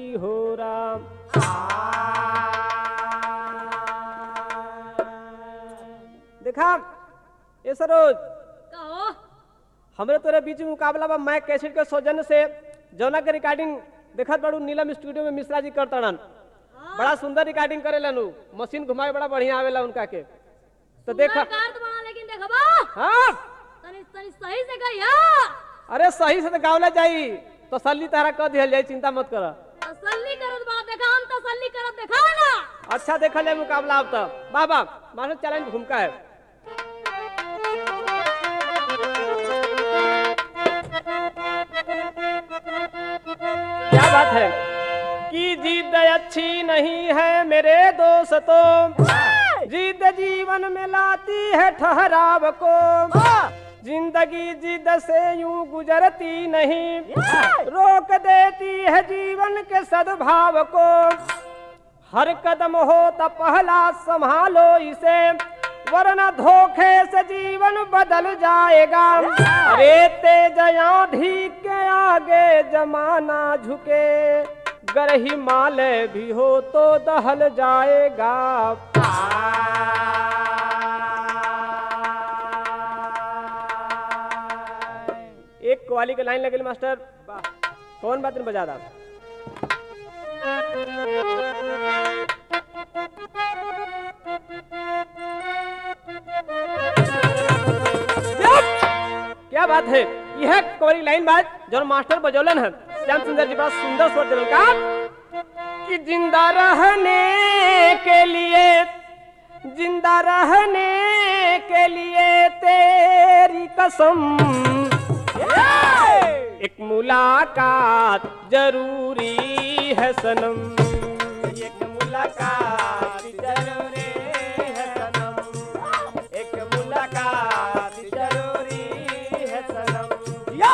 जी हो राम देखा ये सरोज कहो हमरे तोरे बीच में मुकाबला बा मैं कैसेट के सौजन्य से जौना के रिकॉर्डिंग देखत बड़ू नीलम स्टूडियो में मिश्रा जी करतड़न बड़ा सुंदर रिकॉर्डिंग करेलन उ मशीन घुमाए बड़ा बढ़िया आवेला उनका के तो देखा कार तो बना लेकिन देखबा हाँ तनी तनी सही से गइया अरे सही से तो गावला जाई तसल्ली तारा कर दिहल जाई चिंता मत कर तसल्ली करत बा देखा हम तसल्ली करत देखाओ ना अच्छा देखल जाए मुकाबला अब तक वाह वाह मास्टर चैलेंज भूमिका है क्या बात है कि जिद अच्छी नहीं है मेरे दोस्तों जिद जीवन में लाती है ठहराव को जिंदगी जिद से यूं गुजरती नहीं रोक देती है जीवन के सद्भाव को हर कदम हो तो पहला संभालो इसे वरना धोखे से जीवन बदल जाएगा अरे तेज आंधी के आगे जमाना झुके गर हिमालय भी हो तो दहल जाएगा एक कवाली के लाइन लगेल मास्टर कौन बात बजा दा क्या बात है यह कवरी लाइन बात जो मास्टर बजौलन है श्याम सुंदर जी बड़ा सुंदर स्वर दिलन का कि जिंदा रहने के लिए जिंदा रहने के लिए तेरी कसम एक मुलाकात जरूरी है सनम एक मुलाकात जरूरी है सनम एक मुलाकात जरूरी है सनम या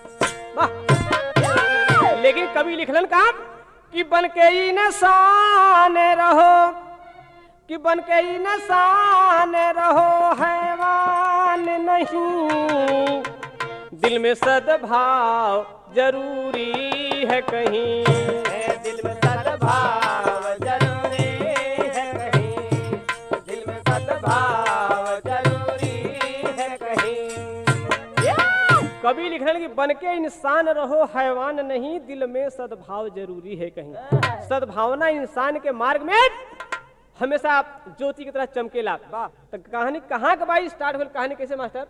वाह लेकिन कवि लिखलन का कि बन के ही नशान रहो कि बन के ही नशान रहो हैवान नहीं दिल में सद्भाव जरूरी है कहीं दिल में सद्भाव जरूरी है कहीं दिल में सद्भाव जरूरी है कहीं कभी लिख रहे हैं कि बन के इंसान रहो हैवान नहीं दिल में सद्भाव जरूरी है कहीं सद्भावना इंसान के मार्ग में हमेशा ज्योति की तरह चमकेला तो कहानी कहाँ के भाई स्टार्ट हुई कहानी कैसे मास्टर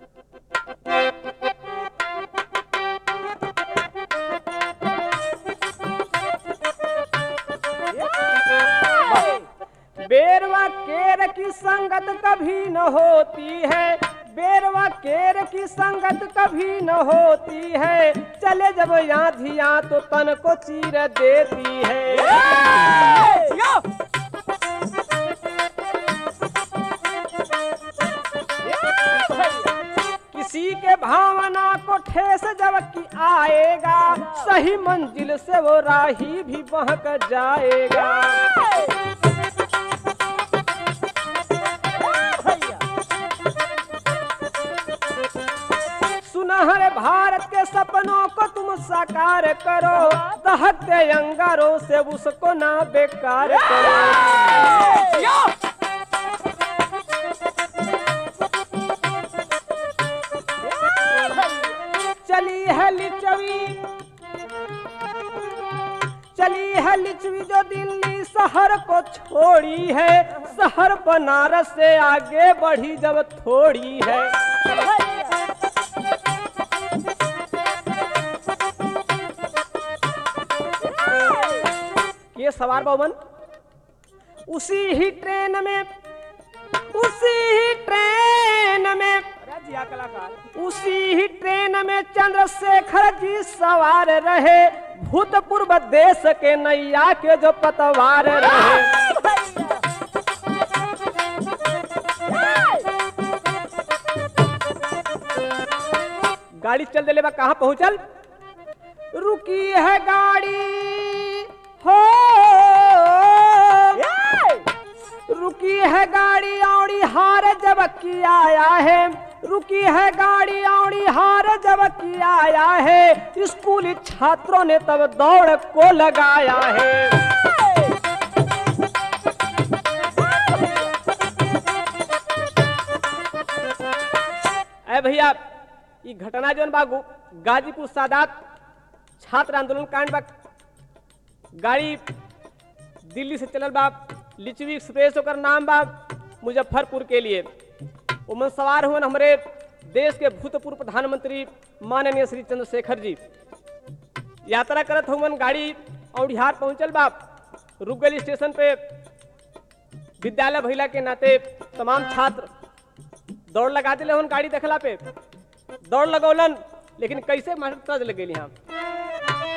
बेरवा केर की संगत कभी न होती है बेरवा केर की संगत कभी न होती है चले जब यहाँ धिया तो तन को चीर देती है किसी के भावना को ठेस जब की आएगा सही मंजिल से वो राही भी बहक जाएगा सुनहरे भारत के सपनों को तुम साकार करो दहकते अंगारों से उसको ना बेकार करो चली है लिचवी चली है लिचवी जो दिल्ली शहर को छोड़ी है शहर बनारस से आगे बढ़ी जब थोड़ी है ये सवार बाबन उसी ही ट्रेन में उसी ही ट्रेन में उसी ही ट्रेन में चंद्रशेखर जी सवार रहे भूतपूर्व देश के नैया के जो पतवार रहे गाड़ी चल दिले बा कहाँ पहुंचल रुकी है गाड़ी हो रुकी है गाड़ी औड़ी हार जब की आया है रुकी है गाड़ी औड़ी हार जब किया आया है स्कूली छात्रों ने तब दौड़ को लगाया है अरे भैया ये घटना जौन बा गु- गाजीपुर सादात छात्र आंदोलन कांड बा गाड़ी दिल्ली से चलल बा लिचवी एक्सप्रेस ओकर नाम बा मुजफ्फरपुर के लिए उमन सवार हुए हमारे देश के भूतपूर्व प्रधानमंत्री माननीय श्री चंद्रशेखर जी यात्रा करत हुवन गाड़ी औडिहार पहुंचल बा रुक गई स्टेशन पे विद्यालय भैला के नाते तमाम छात्र दौड़ लगा दिले हन गाड़ी देखला पे दौड़ लगौलन लेकिन कैसे मास्टर तज लग गेली यहाँ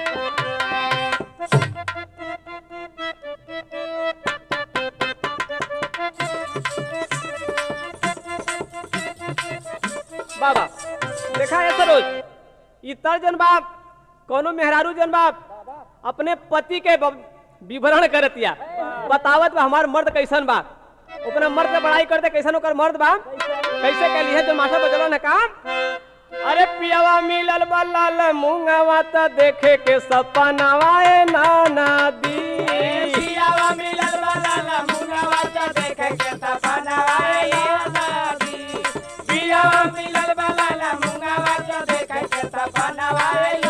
बाबा देखा है सरोज ई तर जन बाप कोनो मेहरारू जन बाप अपने पति के ब- विवरण करतिया बतावत बा हमार मर्द कैसन बा अपना मर्द के बड़ाई करते कैसन ओकर मर्द बा कैसे कहली है जो मास्टर बचलन है काम अरे पियावा मिलल बलाल मुंगवा त देखे के सपनावा ए नाना दी पियावा मिलल वाला ला मुंगवा त देखे के सपनावा ए नदी पियावा मिलल वाला ला मुंगवा त देखे के सपनावा ए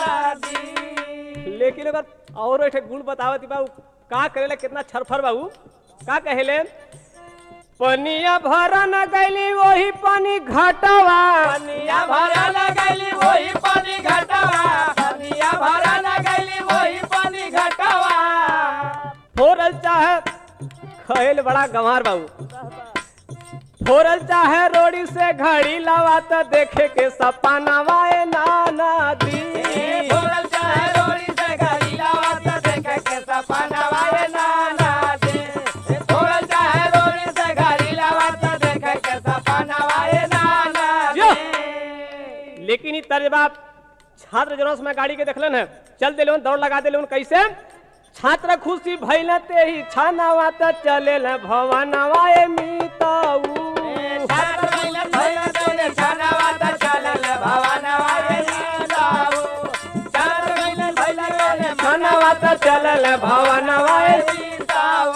नदी लेकिन अगर और एक गुण बतावत बा उ का करेला कितना छरफर बा उ का कहेले पनिया भरा न गईली वही पानी घटवा पनिया भरा लगैली वही पानी घटवा पनिया भरा लगैली वही पानी घटवा फोरल चाहे खैल बड़ा गंवार बाबू फोरल चाहे रोड़ी से घड़ी लवा त देखे के सपनावा ए नाना दी बोलल चाहे रोड़ी से गाड़ी लावा त देखे के सपनावा ए नाना दे बोलल चाहे रोड़ी से गाड़ी लावा त देखे के सपनावा ए नाना जो। दे लेकिन ई तर्जबा छात्र जनों में गाड़ी के देखलन है चल दिले दौड़ लगा दिले कैसे छात्र खुशी भइल ते ही छानावा त चले भवनवा ए मीताऊ छात्र मिलन भइल तोरे छानावा त चलल भवनवा ए नीलाऊ छात्र मिलन भइल तोरे छानावा त चलल भवनवा ए नीलाऊ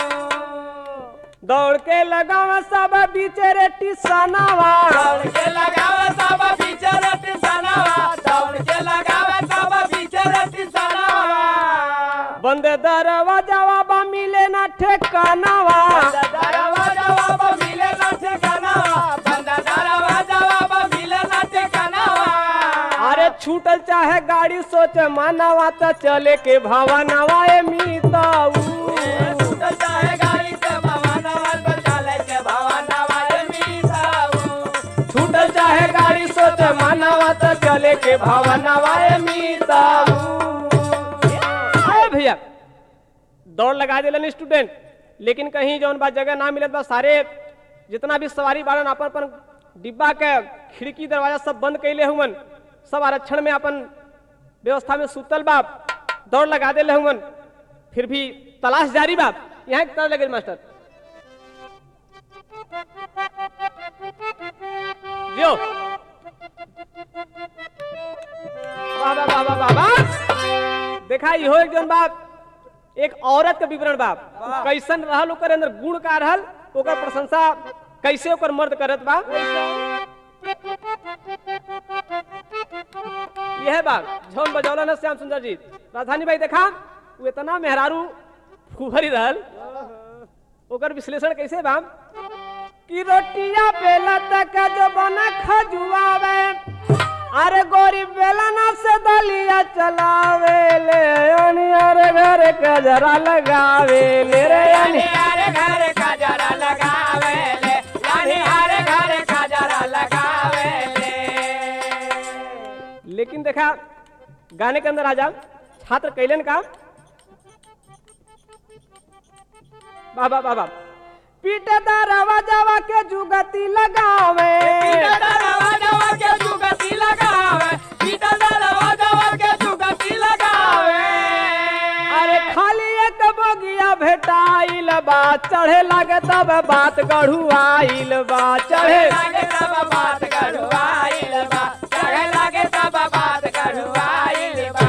दौड़ के लगावा सब बिचरे टिसनावा दौड़ के लगावे सब बिचर टिसनावा दौड़ के लगावे सब बिचर टिसनावा बंद दरवाजावा बा मिले ना ठेकानावा दरवाजा बाबा मिले ना ठिकानावा बंद दरवाजा बाबा मिले ना ठिकानावा अरे छूटल चाहे गाड़ी सोच मानवा त चले के भवनवा ए मीताऊ छूटल चाहे गाड़ी के भवनवा पर चले के भवनवा ए मीसाऊ छूटल चाहे गाड़ी सोच मानवा त चले के भवनवा ए मीताऊ अरे भैया दौड़ लगा दिलन स्टूडेंट लेकिन कहीं जौन बा जगह ना मिलत बा सारे जितना भी सवारी बाड़न अपन अपन डिब्बा के खिड़की दरवाजा सब बंद कैले हुवन सब आरक्षण में अपन व्यवस्था में सुतल बा दौड़ लगा दिले हुवन फिर भी तलाश जारी बा यहाँ के तरह लगे मास्टर जो वाह वाह वाह वाह वाह वाह देखा इहो एक जन बाप एक औरत के विवरण बाप कैसन रहल ओकर अंदर गुण का रहल ओकर प्रशंसा कैसे ओकर मर्द करत बा यह बात झौन बजौलन है श्याम सुंदर जी राजधानी भाई देखा वो इतना मेहरारू फुहरी रहल ओकर विश्लेषण कैसे बा कि रोटिया बेला तक जो बना खजुआवे अरे गोरी बेलना से दलिया चलावे ले यानी अरे घर के जरा लगावे ले रे यानी यानी हर घर का जरा लगावे ले यानी हर घर का जरा लगावे ले लेकिन देखा गाने के अंदर आ जा छात्र कैलन का बाबा बाबा पीटे दरवा जावा के जुगती लगावे पीटा दरवाजा के जुगती लगावे पीटा दरवाजा के जुगती लगावे अरे खाली एक बोगिया भेटाइल बा चढ़े लगे तब बात गढ़ुआइल बा चढ़े चढ़े लागे तब बात गढ़वाइल बा चढ़े लागे तब बात गढ़वाइल बा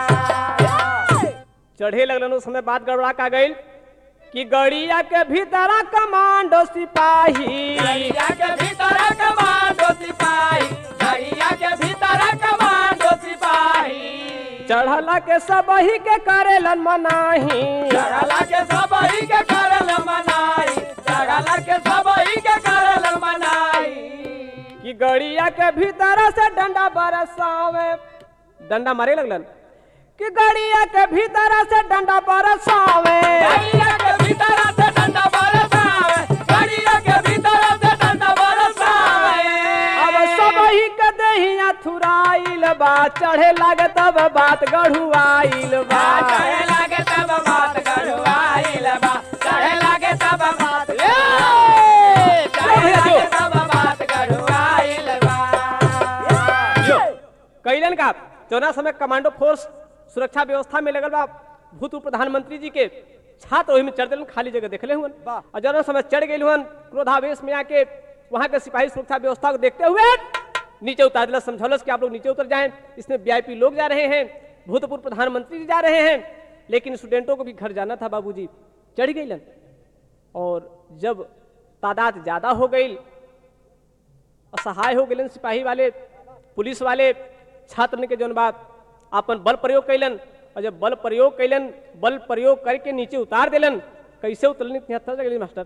चढ़े लगलन उस समय बात गड़बड़ा का गई कि गड़िया के भीतरा कमांडो सिपाही गड़िया के भीतर कमांडो सिपाही गड़िया के भीतर कमांडो सिपाही चढ़ला के सबही के करेलन मनाही चढ़ला के सबही के करल मनाई चढ़ला के सबही के करल मनाई कि गड़िया के भीतर से डंडा बरसावे डंडा मारे लगलन कि गड़िया के भीतर से डंडा बरसावे गड़िया के भीतर से डंडा बरसावे गड़िया के भीतर से डंडा बरसावे अब सबही के देहिया थुराइल बा चढ़े लागे तब बात गढ़ुआइल बा चढ़े लागे तब बात गढ़वाइल बा चढ़े लागे तब बात ए चढ़े लागे तब बात गढ़वाइल बा कैलन का चौदह समय कमांडो फोर्स सुरक्षा व्यवस्था में लगल बा भूतपूर्व प्रधानमंत्री जी के छात्र ओहि में चढ़ दिलन खाली जगह देखले हुन और जौना समय चढ़ गए हुन क्रोधावेश में आके वहां के सिपाही सुरक्षा व्यवस्था को देखते हुए नीचे उतार दिला समझौलस कि आप लोग नीचे उतर जाएं इसमें वीआईपी लोग जा रहे हैं भूतपूर्व प्रधानमंत्री जी जा रहे हैं लेकिन स्टूडेंटों को भी घर जाना था बाबूजी चढ़ गईलन और जब तादाद ज्यादा हो गई असहाय हो गए सिपाही वाले पुलिस वाले छात्र के जौन बात अपन बल प्रयोग कैलन और जब बल प्रयोग कैलन बल प्रयोग करके नीचे उतार दिलन कैसे उतरनी तिहत्तर जगह मास्टर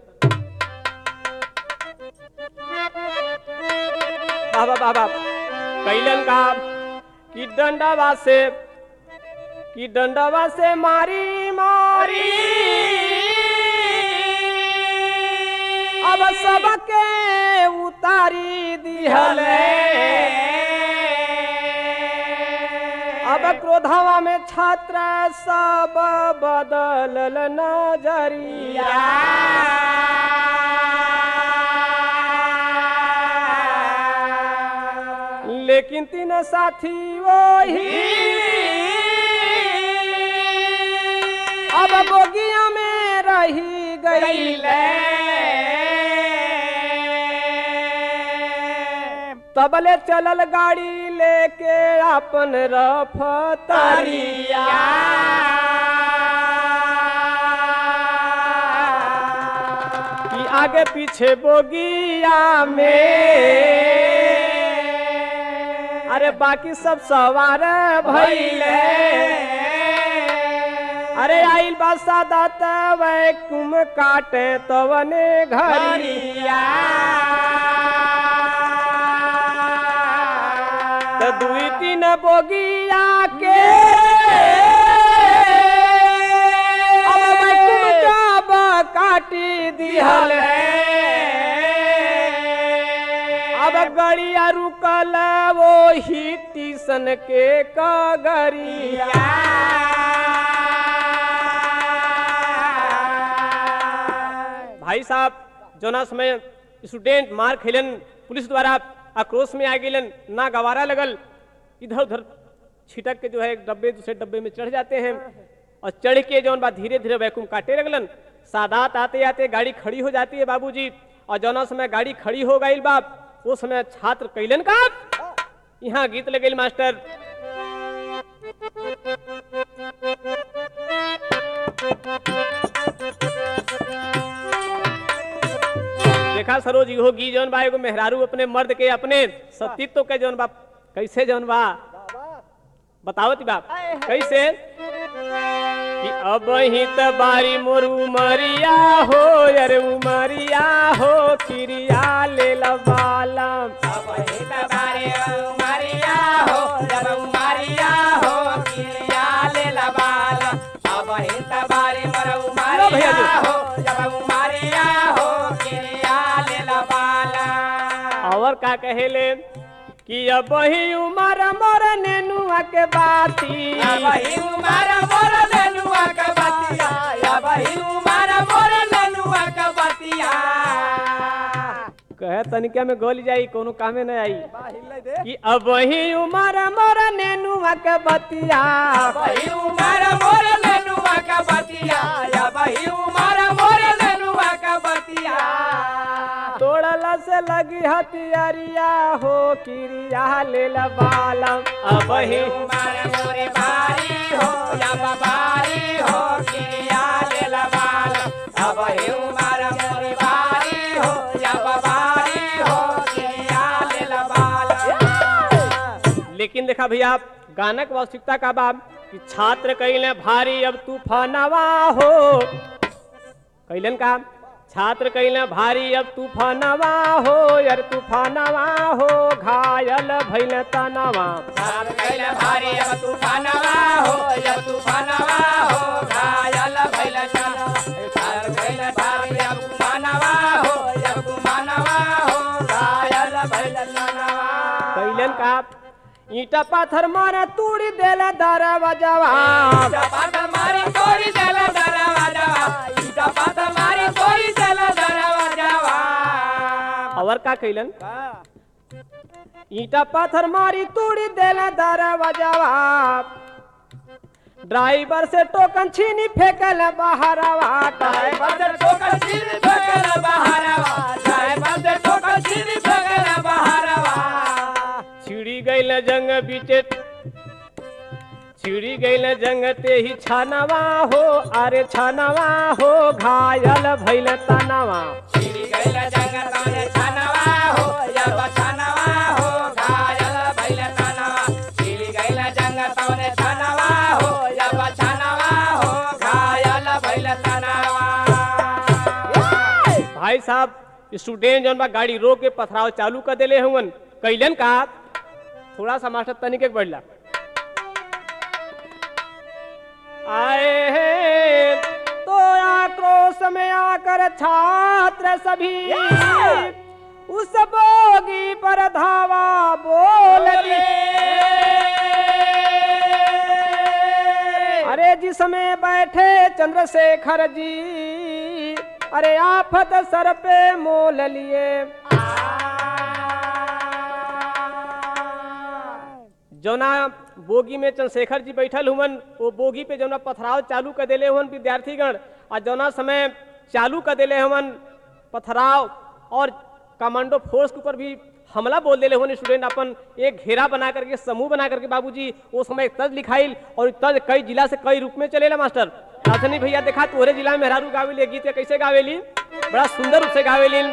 बाबा बाबा कैलन का कि डंडावा से कि डंडावा से मारी मारी अब सबके उतारी दिहले अब क्रोधवा में छात्र सब बदलल नजरिया लेकिन तीन साथी वही अब बोगिया में रही गई तबले चलल गाड़ी लेके अपन रफतारिया कि आगे पीछे बोगिया में अरे बाकी सब सवार भइले अरे आइल बा सादा वैकुम काटे तवने घरिया तो दुई तीन बोगिया के अब वैकुम जब काटी दिहल अब गड़िया रुकल वो ही टीसन के कगरिया भाई साहब जोना समय स्टूडेंट मार खेलन पुलिस द्वारा आक्रोश में आ गेलन ना गवारा लगल इधर उधर छिटक के जो है एक डब्बे दूसरे डब्बे में चढ़ जाते हैं और चढ़ के जौन बात धीरे धीरे वैकुम काटे लगलन सादात आते आते गाड़ी खड़ी हो जाती है बाबूजी और जौना समय गाड़ी खड़ी हो गई बाप वो समय छात्र कैलन का यहाँ गीत लगे मास्टर देखा सरोज इहो गी जौन बा एगो मेहरारू अपने मर्द के अपने सतीत्व के जौन बा कैसे जौन बा बतावत बाप कैसे कि अब ही त बारी मोर उमरिया हो अरे उमरिया हो किरिया ले लबालम अब ही तबारे उमरिया हो जब उमरिया हो किरिया ले लबाल अब ही तबारे मर लो भैया उमरिया जी। हो जब उमरिया हो किरिया ले लबाल और का कहेले कि अब ही उमर मोर नेनुआ के बाती अब ही उमर मोर लेनुआ का बतिया अब ही उमर मोर लेनुआ का बतिया कहे तनिका में गोली जाई कोनो कामे न आई कि अब ही उमर मोर नेनुआ के बतिया अब ही उमर मोर लेनुआ का बतिया अब हथियारिया हो क्रिया लेल बालम अब ही उमर मोरे भारी हो या बाबारी हो किया ले लबाल अब हे उमर मोरे भारी हो या बाबारी हो किया ले लबाल लेकिन देखा भैया गाना के वास्तविकता का बाब कि छात्र कैले भारी अब तूफानवा हो कैलन का छात्र कैले भारी अब तूफानवा हो यार तूफानवा हो घायल भैल तनवा सार कैले भारी अब तूफानवा हो या तूफानवा हो घायल भइल चल सार कैले भारी अब तूफानवा हो या तूफानवा हो घायल भइल चलवा कैलन का ईटा पाथर मारे तूड़ी देला दरवाजवा चपात मारी तोरी चल दरवाजा चपात मारी तोरी चल दरवाजा और का कैलन ईटा पाथर मारी तूड़ी देला दरवाजवा ड्राइवर से टोकन छीनी फेंकल बाहरवा चाहे बंदर ठोकर छीन फेंकल बहारवा चाहे बंदर ठोकर छीन फेंकल बहारवा छिड़ी गईल जंग बीचे छिड़ी गईल जंग ते ही छानवा हो अरे छानवा हो घायल भैल तनवा छिड़ी गइल जंगल में छनवा हो या बछनवा हो घायल भइल तनवा छिड़ी गइल जंगल में छनवा हो या बछनवा हो घायल भइल तनवा भाई साहब स्टूडेंट जौन बा गाड़ी रोक के पथराव चालू कर देले हुवन कैलन का थोड़ा सा मास्टर तनिक एक बढ़ला आए हैं तो आक्रोश में आकर छात्र सभी उस बोगी पर धावा बोल दिए अरे जिसमें बैठे चंद्रशेखर जी अरे आफत सर पे मोल लिए जौना बोगी में चंद्रशेखर जी बैठल हुवन वो बोगी पे जौना पथराव चालू कर देले हुवन विद्यार्थीगण आ जौना समय चालू कर देले हुवन पथराव और कमांडो फोर्स के ऊपर भी हमला बोल देले हुवन स्टूडेंट अपन एक घेरा बना करके समूह बना करके बाबूजी वो समय एक तज लिखाइल और इ तज कई जिला से कई रूप में चलेला मास्टर राजधानी भैया देखा तोरे जिला में मेहरारू गावेली ये गीत के कैसे गावेली बड़ा सुंदर रूप से गावेली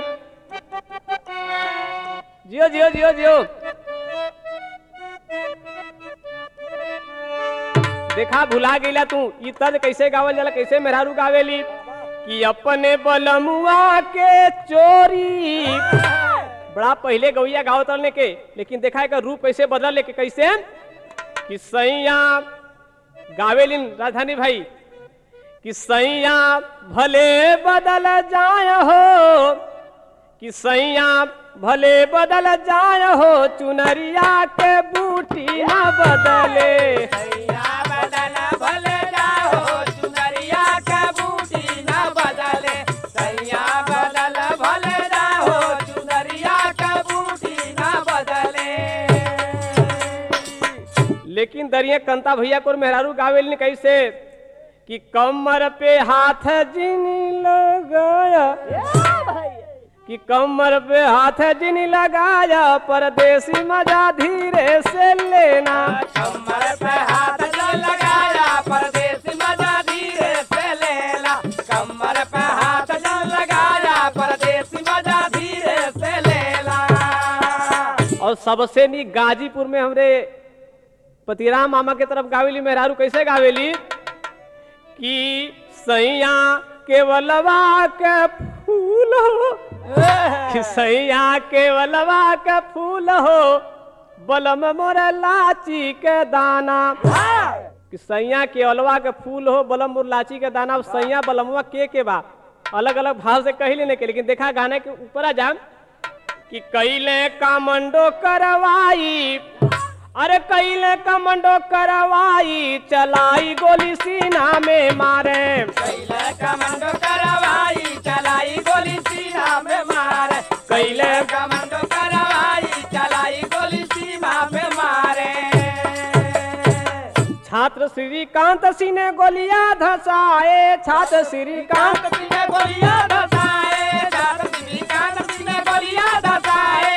जियो जियो जियो जियो देखा भुला गईला तू ई तज कैसे गावल जाला कैसे मेहरारू गावेली कि अपने बलमुआ के चोरी बड़ा पहले गौया गाओ तलने के लेकिन देखा है रूप कैसे बदल लेके कैसे कि सैया गावेलिन राजधानी भाई कि सैया भले बदल जाय हो कि सैया भले बदल जाय हो चुनरिया के बूटी न बदले सैया बदल भले जाओ चुनरिया का बूटी न बदले सैया बदल भले जाओ चुनरिया का बूटी न बदले लेकिन दरिया कंता भैया को मेहरारू गावेल ने कैसे कि कमर पे हाथ जिनी लगाया कि कमर पे हाथ जिनी लगाया परदेसी मजा धीरे से लेना कमर पे हाथ जो लगाया परदेसी मजा धीरे से लेला कमर पे हाथ जो लगाया परदेसी मजा धीरे से लेला और सबसे नी गाजीपुर में हमरे पतिराम मामा के तरफ गावेली मेहरारू कैसे गावेली कि सैया केवलवा के फूल हो कि सैया केवलवा के फूल हो बलम मोर लाची के दाना कि सैया केवलवा के फूल हो बलम मोर लाची के दाना सैया बलमवा के के बा अलग अलग भाव से कही लेने के लेकिन देखा गाने के ऊपर आ जा कि कैले कमंडो करवाई अरे कैले कमंडो करवाई चलाई गोली सीना में मारे कैले कमंडो करवाई चलाई गोली सीना में मार कैले कमंडो करवाई चलाई गोली सीना में मारे छात्र श्रीकांत सिंह ने गोलियां धसाए छात्र श्रीकांत कांत सिंह गोलियां धसाए जात सिंह कांत सिंह गोलियां धसाए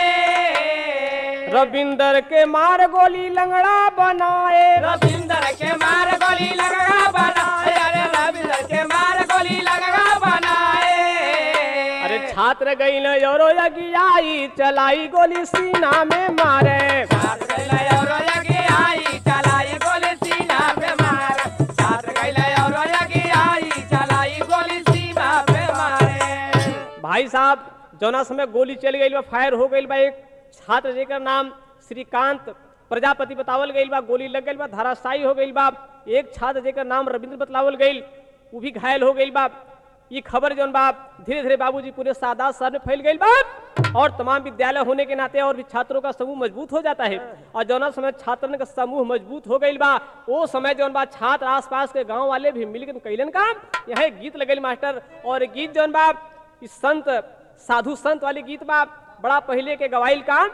रविंदर के मार गोली लंगड़ा बनाए रविंदर के मार गोली लगा बनाए अरे रविंदर के मार गोली लगा बनाए अरे छात्र गई न योरो यगियाई चलाई गोली सीना में मारे छात्र गइले और यगी आई चलाई गोली सीना पे मार छात्र गइले और यगी आई चलाई गोली सीना पे मारे भाई साहब जौना समय गोली चल गई बा फायर हो गई बा एक छात्र जेकर नाम श्रीकांत प्रजापति बतावल गई बा गोली लग गई बा धाराशायी हो गई बा एक छात्र जेकर नाम रविंद्र बतलावल गई वो भी घायल हो गई बा ये खबर जौन बा धीरे धीरे बाबूजी पूरे सादात शहर में फैल गई बा और तमाम विद्यालय होने के नाते और भी छात्रों का समूह मजबूत हो जाता है और जौना समय छात्रन का समूह मजबूत हो गई बा वो समय जौन बा छात्र आसपास के गांव वाले भी मिलकर कैलन का यहाँ एक गीत लगल मास्टर और गीत जौन बा इस संत साधु संत वाली गीत बा बड़ा पहले के गवाइल का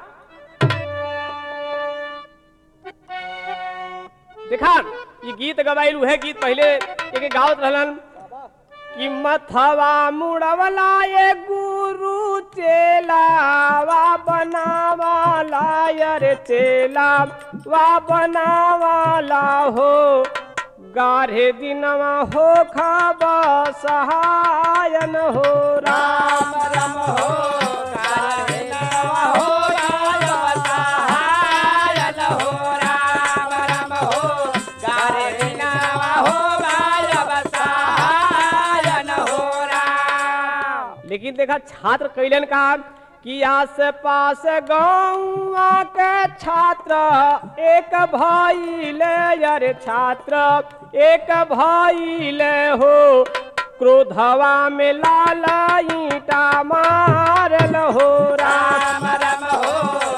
देखा ये गीत गवाइल उहे गीत पहले एक गावत रहलन कि मथवा मुड़वला ये गुरु चेलावा बनावाला यार चेला वा बनावाला हो गाढ़े दिनवा हो खाबा सहायन हो राम राम राम हो काले नवा हो राम सहायन हो राम राम हो काले नवा हो राम सहायन हो राम लेकिन देखा छात्र कैलन का कि आस पास गाँव के छात्र एक भाई ले यार छात्र एक भाई ले हो क्रोधवा में लाल ईटा मारल हो राम राम राम हो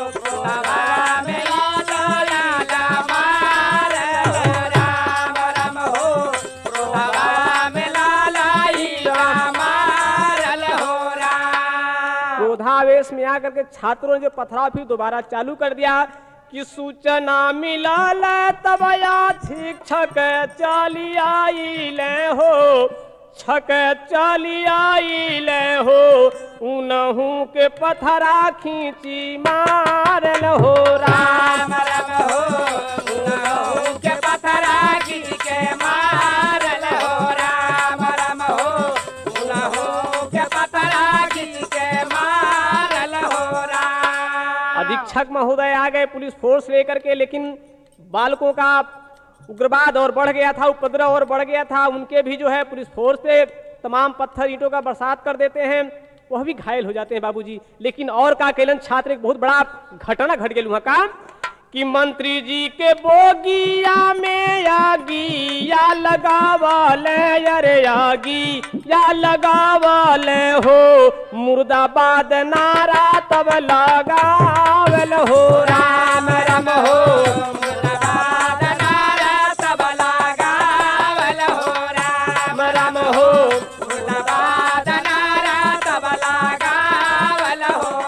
सभा में लाला लाला मार राम राम हो सभा में लाला ईला मारल हो राम क्रोधावेश में आकर के छात्रों ने जो पथराव फिर दोबारा चालू कर दिया कि सूचना मिलल तब या शिक्षक चली आई ले हो छक चली आई ले हो उनहू के पथरा खींची मारल हो राम राम राम हो उनहु के पथरा गिर के मारल हो राम राम हो उनहु के पथरा गिर के मारल हो राम अधीक्षक महोदय आ गए पुलिस फोर्स लेकर के लेकिन बालकों का उग्रवाद और बढ़ गया था उपद्रव और बढ़ गया था उनके भी जो है पुलिस फोर्स पे तमाम पत्थर ईंटों का बरसात कर देते हैं वह भी घायल हो जाते हैं बाबूजी लेकिन और का केलन छात्र एक बहुत बड़ा घटना घट गया वहां का कि मंत्री जी के बोगिया में आगी या लगावले अरे आगी या लगावले हो मुर्दाबाद नारा तब लगावल हो राम राम हो मुर्दाबाद नारा तब लगावल हो राम राम हो मुर्दाबाद नारा तब लगावल हो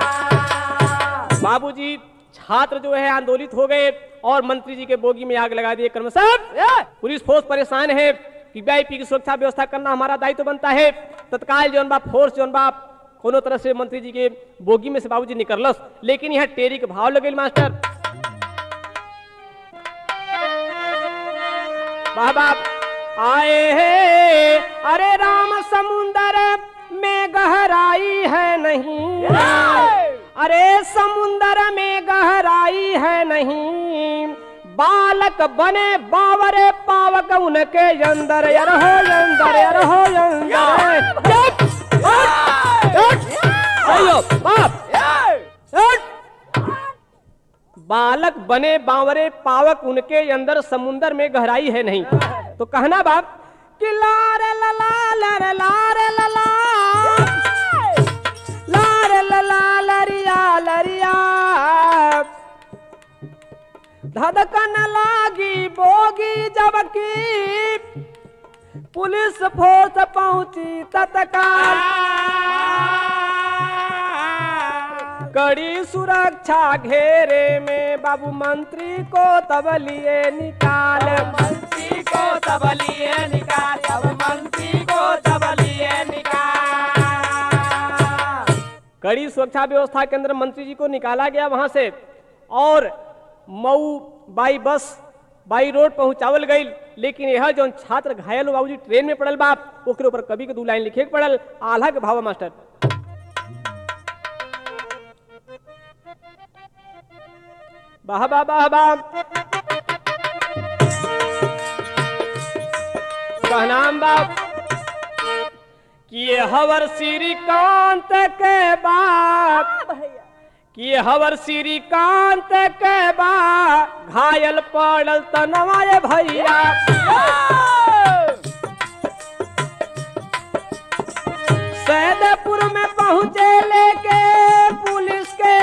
राम बाबूजी छात्र जो है आंदोलित हो गए और मंत्री जी के बोगी में आग लगा दिए कर्म साहब पुलिस फोर्स परेशान है कि वीआईपी की सुरक्षा व्यवस्था करना हमारा दायित्व बनता है तत्काल जौन बा फोर्स जौन बा कोनो तरह से मंत्री जी के बोगी में से बाबूजी निकलस लेकिन यहाँ टेरी के भाव लगे मास्टर वाह बाप आए है अरे राम समुंदर में गहराई है नहीं अरे समुंदर में गहराई है नहीं बालक बने बावरे पावक उनके अंदर यार हो अंदर यार हो अंदर चुप! हट! हट! अयो, बाप! हट! बालक बने बावरे पावक उनके अंदर समुंदर में गहराई है नहीं तो कहना बाप कि लारे लला लरे लारे लला लारे लला लरिया लरिया धधकन लागी बोगी जबकि पुलिस फोर्स पहुंची तत्काल कड़ी सुरक्षा घेरे में बाबू मंत्री को तब लिए निकाल मंत्री को तब लिए निकाल अब मंत्री को तब लिए निकाल कड़ी सुरक्षा व्यवस्था के अंदर मंत्री जी को निकाला गया वहां से और Mau by bus Bai road पहुंचावल गई लेकिन यह जौन छात्र घायल हो बाबूजी ट्रेन में पड़ल बाप ओकरे ऊपर कवि के दू लाइन लिखे के पड़ल आल्हा के भावा मास्टर वाह वाह वाह वाह कहनाम बाप कि ये हवर श्रीकांत के बाप कि ये हवर श्रीकांत के बा घायल पड़ल तनवाए भैया सैदपुर में पहुंचे लेके पुलिस के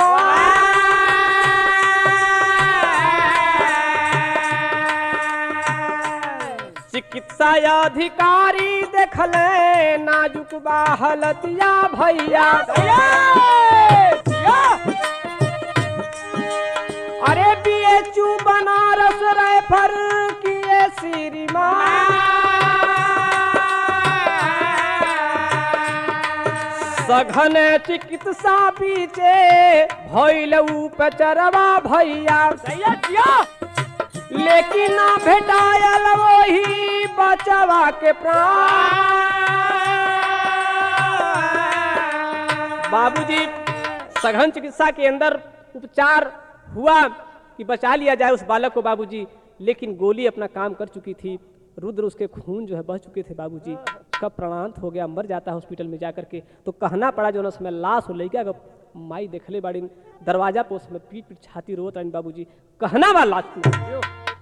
जवान चिकित्सा अधिकारी देखले नाजुक बा हलतिया भैया अरे बीएचयू बनारस रेफर किए श्रीमान सघन चिकित्सा पीछे भइल उपचरवा भैया लेकिन ना भेटायल वही बचवा के प्राण बाबूजी सघन चिकित्सा के अंदर उपचार हुआ कि बचा लिया जाए उस बालक को बाबूजी लेकिन गोली अपना काम कर चुकी थी रुद्र उसके खून जो है बह चुके थे बाबूजी कब प्राणांत हो गया मर जाता है हॉस्पिटल में जाकर के तो कहना पड़ा जो ना उसमें लाश हो लड़का का माई देखले बाड़ी दरवाजा पे उसमें पीट पीट छाती रोत रही बाबूजी कहना बा लाश में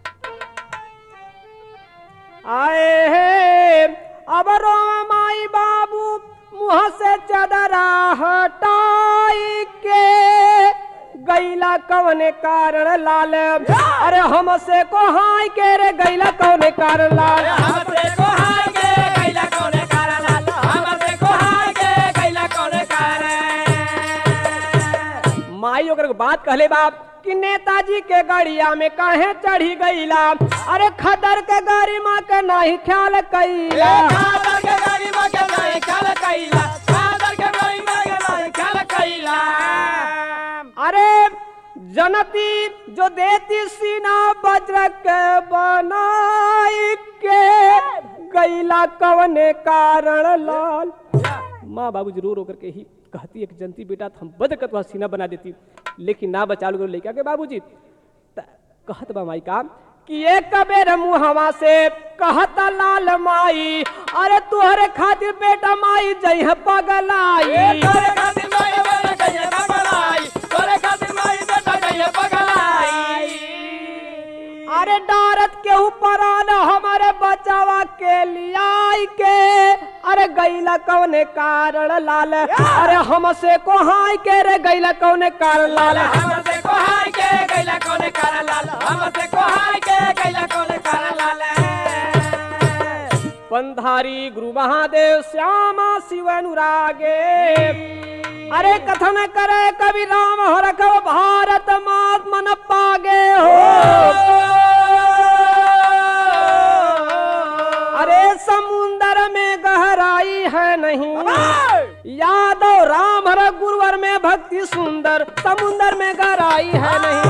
आए हे अब रो माई बाबू मुंह से चदरा हटाई के गैला कवने कारण लाल अरे हमसे को हाय के रे गैला कवने कारण लाल हमसे को हाय के कैला कोने कारण हमसे को हाय के कैला कोने कारण माई ओकर के बात कहले बाप कि नेताजी के गाड़िया में काहे चढ़ी गईला अरे खदर के गाड़ी माँ के नहीं ख्याल कैला खादर के गाड़ी में के नहीं खाल कैला खादर के गाड़ी में के नहीं खाल कैला अरे जनती जो देती सीना वज्र के बनाई के गैला कवने कारण लाल माँ बाबू जरूर होकर के ही कहती एक जनती बेटा तो हम बद कतवा सीना बना देती लेकिन ना बचा लो लेके के बाबूजी त- कहत बा माई का कि एक बेर मुहवा से कहता लाल माई अरे तुहरे खातिर बेटा माई जई पगलाई तोरे खातिर माई वाला कहिए पगलाई तोरे खातिर माई बेटा कहिए पगलाई अरे डारत के ऊपर आना हमारे बचावा के लियाई के अरे गैला कौने कारण लाल अरे हमसे को हाय के रे गैला कौने कारण लाल हमसे को हाय के कैला कोने कारण लाल हमसे को हाय के कैला कोने कारण लाल पंधारी गुरु महादेव श्यामा शिव अनुरागे अरे कथन करे कवि राम हर कव भारत मात मन पागे हो अरे समुंदर में गहराई है नहीं यादव राम हर गुरुवर में भक्ति सुंदर समुंदर में गहराई है नहीं